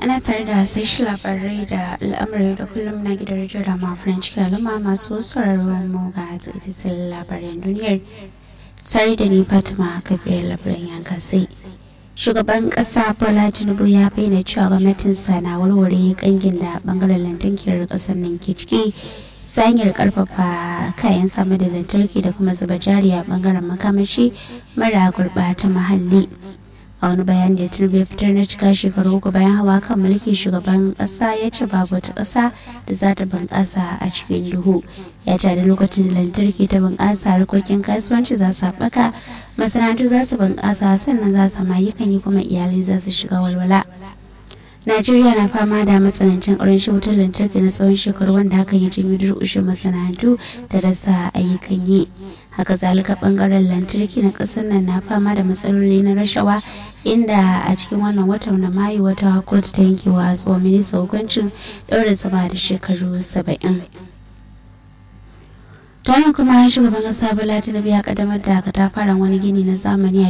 ana tare da sashi labarai da al'amuran da kullum na gidan rediyo da ma french kalama masu sauraron mu ga tsaye labaran duniyar tare da ni fatima kafiyar labaran yanka sai shugaban kasa bola tinubu ya bayyana cewa gwamnatinsa na warware kangin da bangaren lantarki kasar nan ke ciki ta hanyar karfafa kayan samar da lantarki da kuma zuba jari a bangaren makamashi mara gurbata muhalli a wani bayani da tinubu ya fitar na cika shekaru uku bayan hawa kan mulki shugaban kasa ya ce babu wata kasa da za ta bunƙasa a cikin duhu ya ce da lokacin da lantarki ta bunƙasa harkokin kasuwanci za su haɓaka masana'antu za su bunƙasa sannan za su kan yi kuma iyalai za su shiga walwala Najeriya na fama da matsanancin ƙarancin wutar lantarki na tsawon shekaru wanda hakan ya janyo durƙushin masana'antu da rasa ayyukan yi. Haka zalika ɓangaren lantarki na ƙasar nan na fama da matsaloli na rashawa inda a cikin wannan watan na Mayu wata kotu ta yankewa tsohon minista hukuncin ɗaure sama da shekaru saba'in. Tarin kuma shugaban ƙasa Bola Tinubu ya ƙaddamar da katafaren wani gini na zamani a